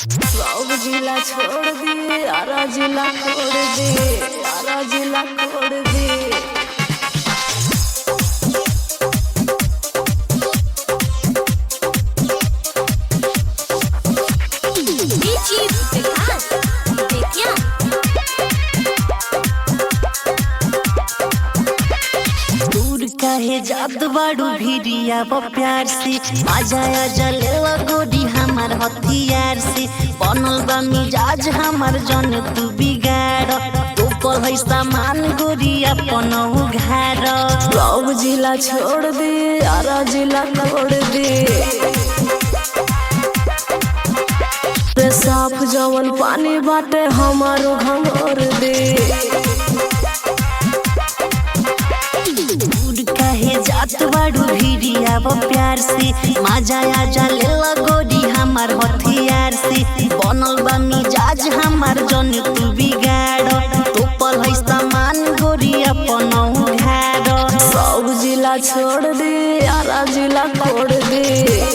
सब जिला छोड़ दे आरा जिला छोड़ दे आरा जिला छोड़ दे Bici Bekas Bekia दूर काहे जात बाड़ू भिड़िया ब प्यार से आजा आजा लेवा गोरी हमार हथियार से बनल बा मिजाज हमार जन तू बिगाड़ तो पर है सामान गोरी अपन उघार सब जिला छोड़ दे आरा जिला छोड़ दे रे साफ जवन पानी बाटे हमारो घंगोर दे दूर काहे जात बाड़ू भिड़िया ब प्यार से माजा आजा लेवा गोरी हमार हथियार से बनल बा मिजाज हमार जन तू बिगाड़ तो पर है सामान गोरी अपन उघार सब जिला छोड़ दे आरा जिला छोड़ दे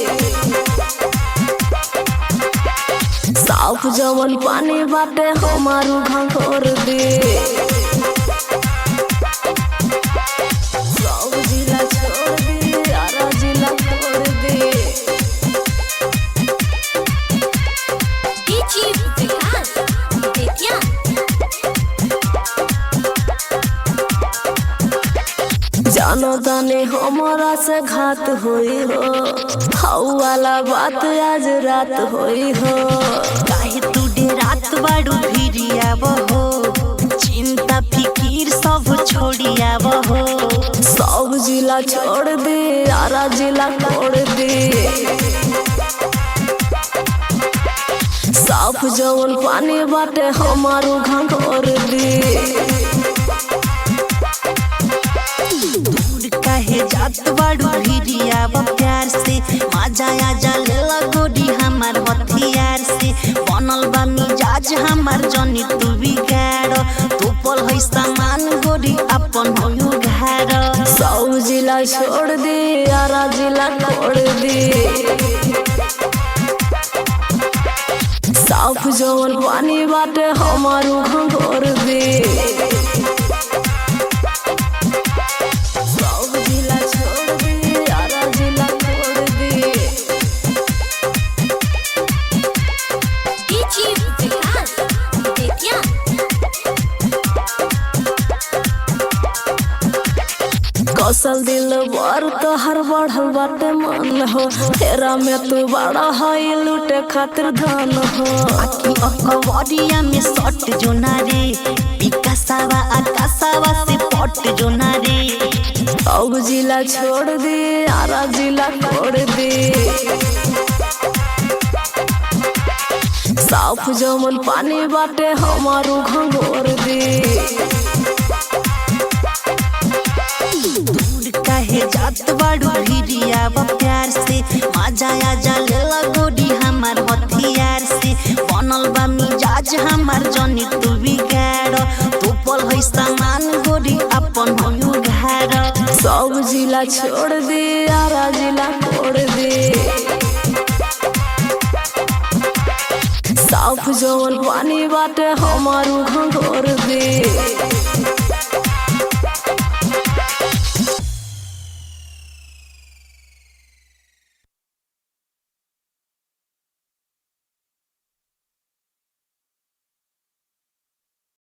साफ जवन पानी बाटे हमारो घंगोर दे सब जिला छोड़ दे आरा जिला छोड़ दे Bici Bekas Bekia जानो ताने हमारा से घात होई हो हाउ वाला बात आज रात होई हो काहे तू रात बाड़ू भिड़िया बहो चिंता फिकीर सब छोड़िया बहो सब जिला छोड़ दे आरा जिला छोड़ दे साफ जवन पानी बाटे हमारो घंघोर दे दूर काहे जात बाड़ू भिड़िया ब प्यार से माजा आजा लेला गोरी हमार हथियार से बनल बा मिजाज हमार जनी तू बिगाड़ तू पल है सामान गोरी अपन हो घाड़ सब जिला छोड़ दे आरा जिला छोड़ दे साफ जवन पानी बाटे हमारो घंघोर दे सब जिला छोड़ दे आरा जिला छोड़ दे Bici Bekas Bekia कौशल दिल बर तोहर बढ़ल बाटे मन हो तेरा में तू बड़ा है लूटे खातिर धन हो आखी अकवरिया में सट जो नारे विकासावा आकाशावा से पट जो नारे अब जिला छोड़ दे आरा जिला छोड़ दे साफ जमन पानी बाटे हमारो घंगोर दे दूर काहे जात बाड़ू भिड़िया ब प्यार से माजा आजा लेला गोरी हमार हथियार से बनल बा मिजाज हमार जनी तू बिगाड़ तू पल है सामान गोरी अपन हो घाड़ सब जिला छोड़ दे आरा जिला छोड़ दे साफ जवन पानी बाटे हमारो घंगोर दे